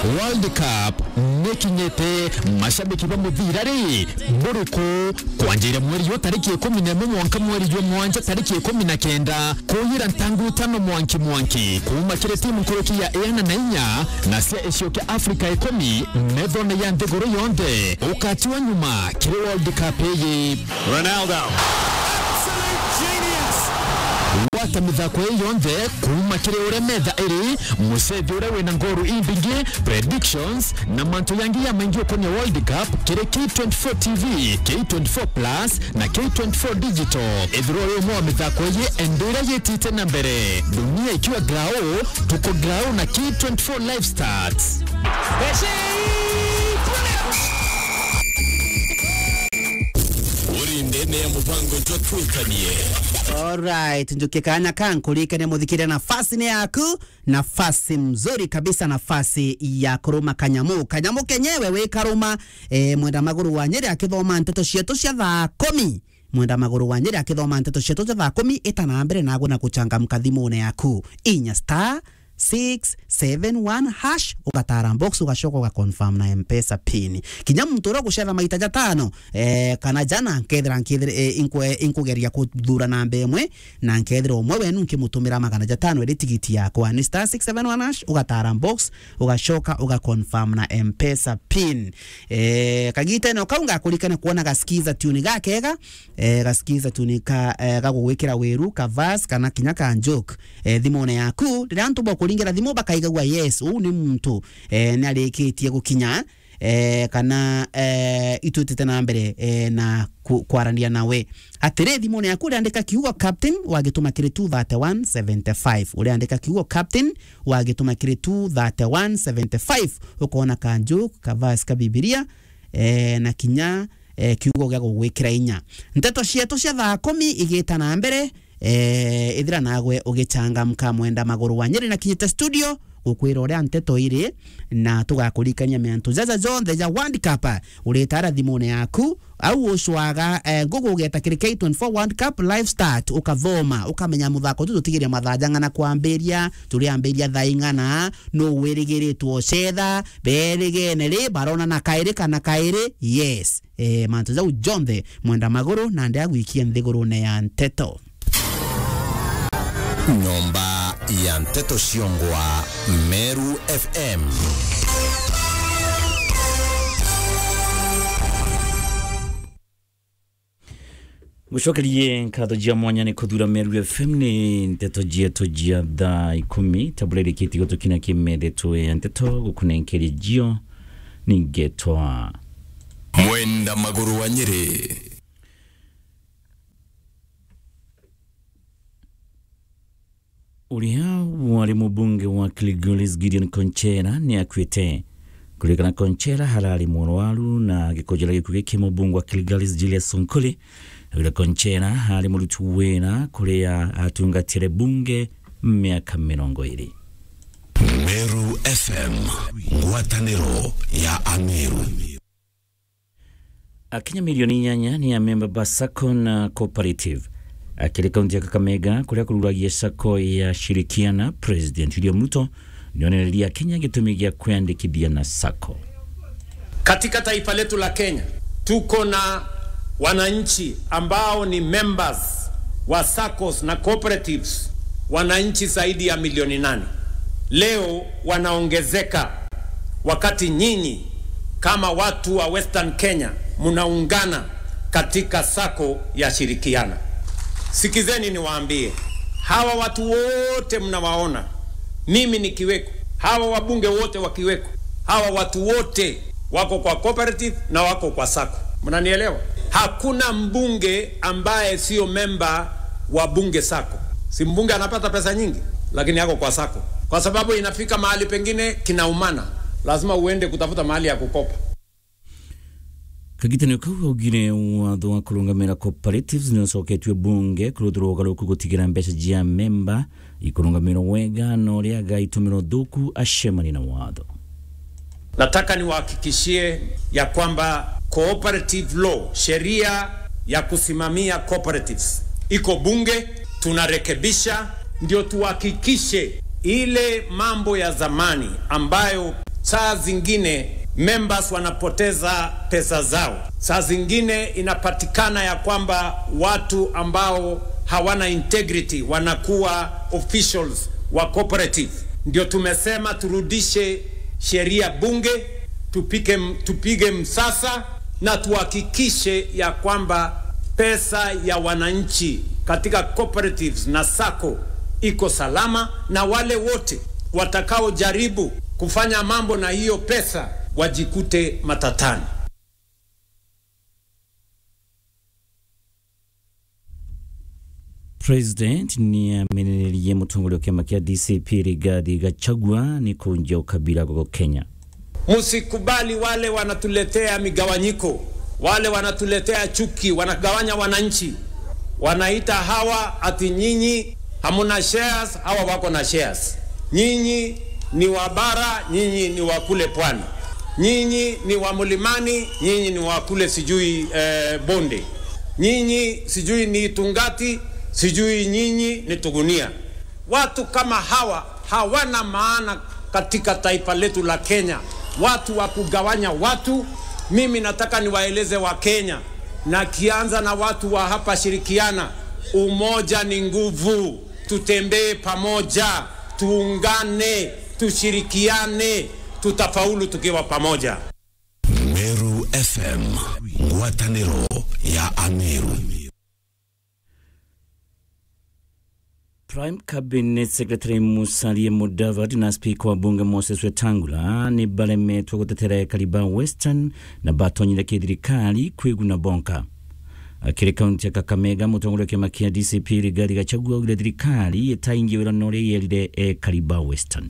world cup nikinyite mashabiki ba muthira ri muriku kwanjira mweri yo tariki ikumi na imwe mwanka mweri yo mwanja tariki ikumi na kenda kuhira ntangu tano mwanki mwanki kuma kire timu nkuruki ya ena na inya na cia icio kia africa ikumi methone ya nthiguru yonthe ukatiwa nyuma kiri world cup iyi Ronaldo. wata mithako ĩ yonthe kuma kĩrĩ ũrĩa metha ĩrĩ mũcethi ũrĩa wĩna ngoru imbingĩ predictions na mantu yangi ya maingi ũkonia world cup kĩrĩ k24 tv k24 plus na k24 digital ithiro ũyũ ũmwe wa mĩthako ĩyĩ endo ĩrĩa yĩtĩte na mbere dunia ikiwa grau tuko grau na k24 live starts Uri ndene ya mupango twatwikanie. Alright, njukie kanya kankulikane muthikire nafasi ni yaku nafasi mzuri kabisa nafasi ya kuruma kanyamu kanyamu kenyewe wi karuma e, mwenda maguru wa nyeri akithoma nteto cietu cia thaa kumi mwenda maguru wa nyeri akithoma nteto cietu cia thaa kumi itana mbere nago na guchangamka thimune yaku inya star 671 hash ugatara box ugacoka ugaconfirm na mpesa pin kinya muntu uria gucera maita jatano eh, kana jana nkethira nkethira eh, inkwe inkugeria kuthura namba imwe na nkethira umwe wenu nkimutumira magana jatano iri tigiti yakwa ni star 671 hash ugatara box ugacoka ugaconfirm na mpesa pin eh, kagita ino kau ngakurikane kuona gaskiza tuni gakega eh, gaskiza tuni ka eh, gagugwikira wiru ka verse kana kinya ka joke eh, thimune yaku riria antu bokuringira thimu bakaigagua yes uu ni muntu eh, ni arikitie gukinya eh, kana eh, itutite na mbere eh, na ku- kwaranĩria nawe atĩrĩ thimũ-inĩ yaku ũrĩandĩka kiugo captain wagĩtũma kĩrĩ 23175 ũrĩandĩka kiugo captain wagĩtũma kĩrĩ 23175 ũkona kanjũ kavas ka bibilia eh, na kinya eh, kiugo gĩa gũgwĩkĩra inya ndeto cietũ cia thaa kũmi igĩta na mbere eh, ithira nagwe ũgĩchangamka mwenda magũrũ wa nyĩrĩ na kinyĩte studio gukwira uria nteto iri na tugakurikania miantu jaja jonthe ja World Cup uritara thimune yaku au ucwaga eh, ngugu ugeta kiri K24 World Cup live start ukathoma ukamenya muthako tu tutigiria mathanja ng'ana kwambiria turiambiria thaa ing'ana no wirigiritwo cetha berigene ri barona na kairi kana kairi yes eh, mantu jau jonthe mwenda maguru na ndi agwikia nthigurune ya nteto Nyomba ya Nteto Shiongwa, Meru FM. gucokerie nkatho jia mwanya ni kuthura meru fm ni nteto jietu jia thaa ikumi tabulerikitie gutukina kimethetwo ya nteto gukunenkeria jio ningetwa Mwenda maguru wa Nyeri. uria wari mubunge wa Kilgoris Gideon Konchera ni akwite kulikana Konchera harari murwaru na gikojera gikuo giki mubunge wa Kilgoris Julius Sonkoli ura Konchera hari murutu wira kuria atungatire bunge miaka mirongo iri Meru FM. Ngwatanĩro ya Ameru. akinya milioni inyanya ni amemba ba sacco na cooperative akiri kaunti ya kakamega kuria kururagia sacco ya shirikiana president william ruto nionereria kenya gitumi gia kwandikithia na sacco Katika taifa letu la Kenya tuko na wananchi ambao ni members wa SACCOS na cooperatives, wananchi zaidi ya milioni nane. Leo wanaongezeka, wakati nyinyi kama watu wa Western Kenya mnaungana katika SACCO ya Shirikiana. Sikizeni niwaambie, hawa watu wote mnawaona, mimi nikiweko, hawa wabunge wote wakiweko, hawa watu wote wako kwa cooperative na wako kwa sako. Mnanielewa? Hakuna mbunge ambaye sio memba wa bunge sako. Si mbunge anapata pesa nyingi, lakini yako kwa sako, kwa sababu inafika mahali pengine kinaumana, lazima uende kutafuta mahali ya kukopa. kagitanio kau augire watho wa kurungamira cooperatives ni ucoketio bunge kuruthirwa ugaruku gutigira mbeca jia memba ikurungamirwo wega na uria agaitumiro thuku acemani na watho Nataka niwahakikishie ya kwamba cooperative law, sheria ya kusimamia cooperatives iko bunge, tunarekebisha ndio tuhakikishe ile mambo ya zamani ambayo saa zingine members wanapoteza pesa zao. Saa zingine inapatikana ya kwamba watu ambao hawana integrity wanakuwa officials wa cooperative. Ndio tumesema turudishe sheria bunge, tupike, tupige msasa na tuhakikishe ya kwamba pesa ya wananchi katika cooperatives na sako iko salama, na wale wote watakaojaribu kufanya mambo na hiyo pesa wajikute matatani. president ni amenererie mutongoria wa kiama kia dcp rigathi gachagua ni kunjia ukabila goko kenya Msikubali wale wanatuletea migawanyiko, wale wanatuletea chuki, wanagawanya wananchi, wanaita hawa ati nyinyi hamuna shares, hawa wako na shares. Nyinyi ni wa bara, nyinyi ni wa kule pwani, nyinyi ni wa mlimani, nyinyi ni wa kule sijui eh, bonde, nyinyi sijui ni Tungati, sijui nyinyi ni Tugunia. Watu kama hawa hawana maana katika taifa letu la Kenya, watu wa kugawanya watu. Mimi nataka niwaeleze Wakenya, na kianza na watu wa hapa Shirikiana, umoja ni nguvu. Tutembee pamoja, tuungane, tushirikiane, tutafaulu tukiwa pamoja. Meru FM, ngwatanĩro ya Ameru. Prime Cabinet Secretary Musalia Mudavadi na spika wa bunge Moses Wetangula ni balemetwa gutetera kariba Western na batonyire kithirikari kwiguna bonka akiri kaunti ya Kakamega mutongoria wa kiama kia DCP Rigathi Gachagua augire thirikari itaingia wirano uria yerire e kariba Western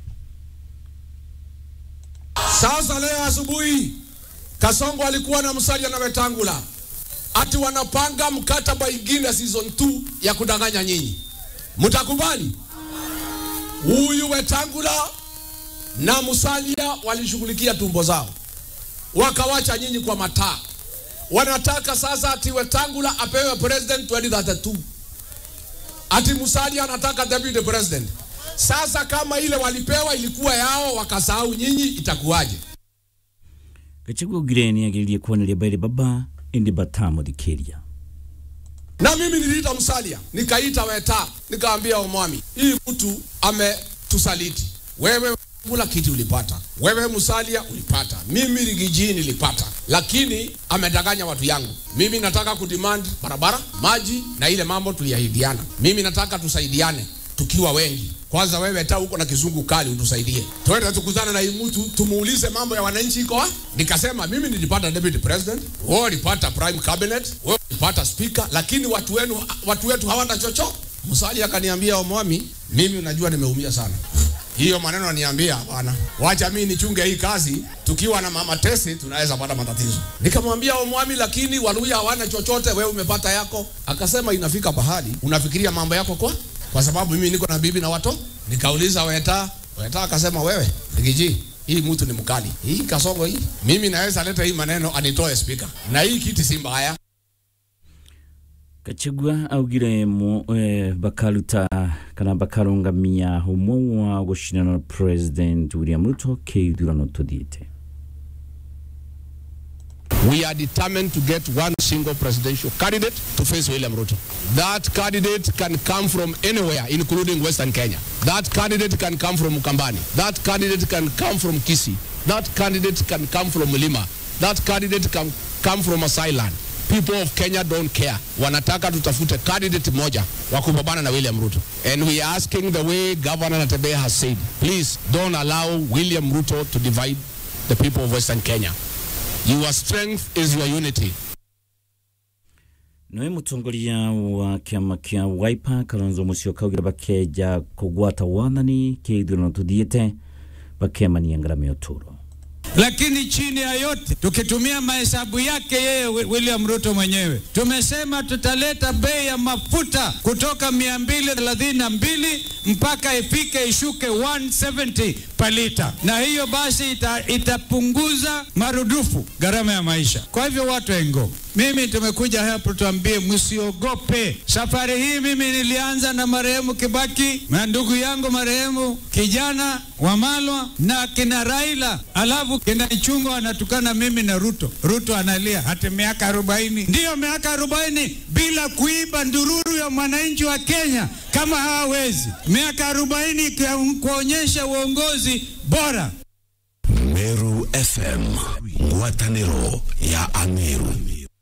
Sasa leo asubuhi Kasongo alikuwa na Musalia na Wetangula ati wanapanga mkataba ingine season 2 ya kudanganya nyinyi. Mtakubali? Huyu Wetangula na Musalia walishughulikia tumbo zao, wakawacha nyinyi kwa mataa. Wanataka sasa ati Wetangula apewe president 2032 ati Musalia anataka deputy president. Sasa kama ile walipewa ilikuwa yao, wakasahau nyinyi, itakuwaje? Gachagua augire ni agiririe kuoneria baire baba indi batamuthikiria Na mimi niliita Musalia, nikaita Weta, nikaambia Omwami, hii mtu ametusaliti. Wewe kula kiti ulipata, wewe Musalia ulipata, mimi Rigiji nilipata, lakini amedanganya watu yangu. Mimi nataka kudemand barabara, maji na ile mambo tuliahidiana. Mimi nataka tusaidiane tukiwa wengi. Kwanza wewe ta huko na kizungu kali utusaidie, twende tukutane na hii mtu tumuulize mambo ya wananchi iko wapi. Nikasema mimi nilipata deputy president, wewe ulipata prime cabinet, wewe ulipata speaker, lakini watu wenu watu wetu hawana chochote. Musalia akaniambia Omwami, mimi unajua nimeumia sana hiyo maneno ananiambia bwana, wacha mimi nichunge hii kazi, tukiwa na mama Tesi tunaweza pata matatizo. Nikamwambia Omwami, lakini Waluya hawana chochote, wewe umepata yako. Akasema inafika pahali unafikiria mambo yako kwa kwa sababu mimi niko na bibi na watoto. Nikauliza Weta, Weta akasema wewe Rigiji, hii mtu ni mkali, hii kasongo hii, mimi naweza leta hii maneno anitoe speaker, na hii kiti si mbaya. Gachagua augire mu eh, bakaruta kana bakarungamia umwe wa gucinana na president William Ruto keithurano tuthiite We are determined to get one single presidential candidate to face William Ruto. That candidate can come from anywhere, including Western Kenya. That candidate can come from Mukambani. That candidate can come from Kisi. That candidate can come from Lima. That candidate can come from Asailand. People of Kenya don't care. Wanataka tutafute candidate moja wa kupambana na William Ruto. And we are asking the way Governor Natembeya has said, please don't allow William Ruto to divide the people of Western Kenya. Your strength is your unity. noe mutongoria wa kiama kia Wiper Kalonzo Musyoka augire bakeja kugwata wathani keithurano tuthiite bakemania ngarama ya uturo lakini chini ya yote tukitumia mahesabu yake yeye William Ruto mwenyewe tumesema tutaleta bei ya mafuta kutoka 232 mpaka ifike ishuke 170 per lita, na hiyo basi ita, itapunguza marudufu gharama ya maisha. Kwa hivyo watu engo Mimi tumekuja hapa tuambie, msiogope. Safari hii mimi nilianza na marehemu Kibaki na ndugu yangu marehemu kijana Wamalwa na kina Raila, alafu kina Ichungwa anatukana mimi na Ruto. Ruto analia hati miaka arobaini, ndiyo miaka arobaini bila kuiba ndururu ya mwananchi wa Kenya kama hawawezi, miaka arobaini kuonyesha uongozi bora. Meru FM ngwatanĩro ya Ameru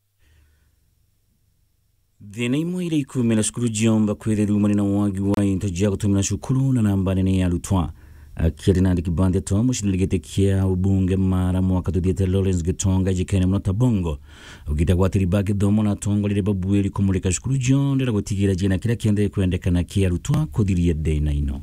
thina imwe ira ikumira cukuru jiomba kwithiria na wagi wa into jia gutumira cukuru na namba nene ya arutwa akiari nandi kibandi atwa mucindani giti kia ubunge mara mwaka tuthiete Lawrence Gitonga jikene muno tabongo ugita gwatiriba githomo na atongorire babuiri kumurika cukuru jionde na gutigira jina kiria kiendee kwendekana kia arutwa kuthiria thina ino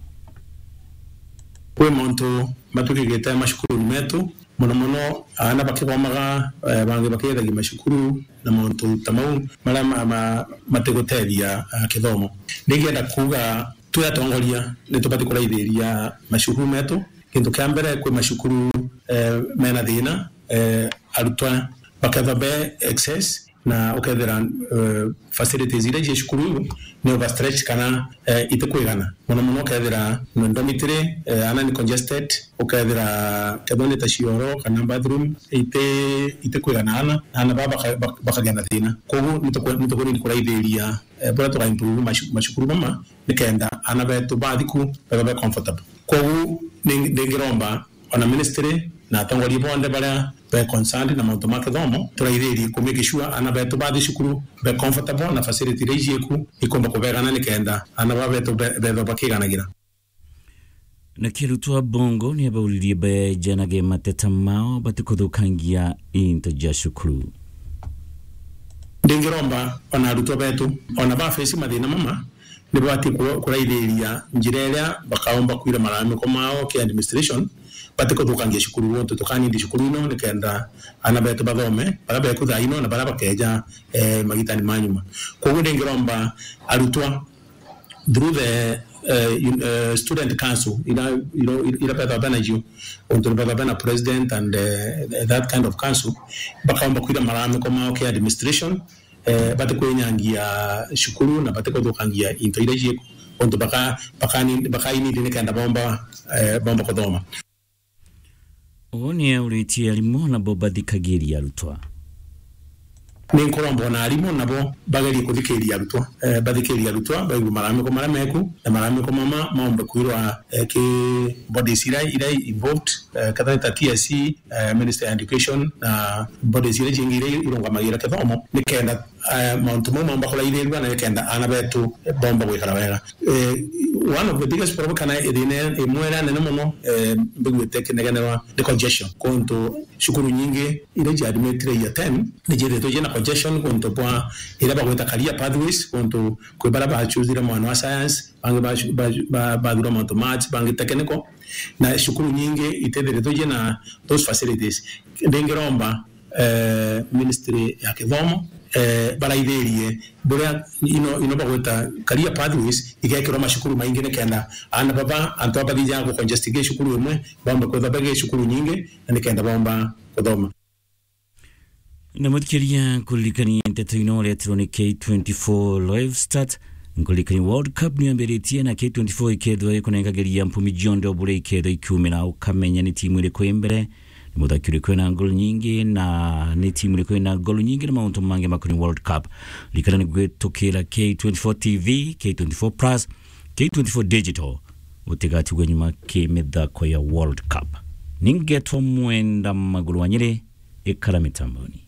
kwi muntu matukigite macukuru metu muno muno ana bakithomaga bangi bakithagia macukuru na mauntu ta mau maria matiguteithia kithomo ningienda kuga twi atongoria ni tubati kuraithiria macukuru metu kintu kia mbere kwi macukuru mena thina arutwa baketha be excess na ukethira uh, facilities iria cie cukuru ni overstretch kana uh, itikwigana muno muno ukethira no dormitory uh, ana ni congested ukethira kethwa ni ta cioro kana bathroom ite itikwigana ana ana ba bakagia na thina koguo nitukwini kuraithiria bora tuka improve macukuru mama nikenda ana betu bathiku betha be comfortable koguo ndingiromba ona ministry na atongoria bonde baria be concerned na maundu ma kithomo turaithirie ku make sure ana betu bathi cukuru be comfortable na facility iria icieku ikumba kubegana nikenda ana ba betu betho bakiganagira na kirutwa bongo ni abauririe bajanage mateta mao batikuthukangia into ja cukuru ndingiromba ona arutwo betu ona ba face mathina mama nä bati kuraithäria njä ra ä rä a bakaomba kwira maramiko mao kä administration bati kå thå kangia cukuru wotå tå kanindi cukuru ino nä kenda ana betå bathome bara beku thaa ino na bara bakeja eh, magitani manyuma koguo ndä ngä romba arutwa through the uh, uh, student council ira ira ira betha bena ju untu betha bena president and uh, that kind of council bakaomba kwira maramiko mao kä administration eh, bate kwenyangia cukuru na bate kuthukangia into iria cieku untu baka bakainindi ni kenda bomba eh, bomba kuthoma ũũ nĩ aurĩtie arimũ nabo bathikagĩria arutwa nä nkorwo mbona arimå nabo bagerie kå thikä ria arutwo bathikä ria arutwo baigu maramiko marä meku na maramiko mama maombe kwirwa kä bodies ira ira involved katha ta TSC Minister of Education na bodies ira jingi ira irungamagira kithomo nä kenda mauntu mau maomba kå raithärua na nä kenda ana betu bomba gwä kara wega one of the biggest problem kana ithine imwe ria nene muno mbiguite kinegenerwa ni congestion kuntu cukuru nyingi ira jiadmitire ya 10 ni jiretwo jina congestion kuntu bwa ira bagwita career pathways kuntu kwi bara bachuzire mwana wa science bangi bathura mauntu maths bangi technical na cukuru nyingi itithiretwo jina those facilities ndingiromba ministry ya kithomo eh, baraithärie buria ino ino bagwita career pathways igekirwo macukuru maingi ni kenda ana baba antu abathija gå congestige cukuru imwe bomba kwetha bage cukuru nyingi na ni kenda bomba kuthoma na muthikĩria kũririkania ndeto ino retirwo nĩ K24 live start nkulikani world cup nä ambä na k24 ikethwo ikunenkagäria mpumi jionde å bå ikethwo ikiumä ukamenya nä timu ä rä kå ä mbere nä må thaki å rä kå na ngolu nyingä na nä timu ä rä kå na ngolu nyingä na maå mangä makoni world cup rikana nä gwä tå kä ra k24 tv k24 plus k24 digital å tigatigwe nyuma kä mä thako ya world cup ningetwo mwenda magå rå wa nyä rä ä kara mä tamboni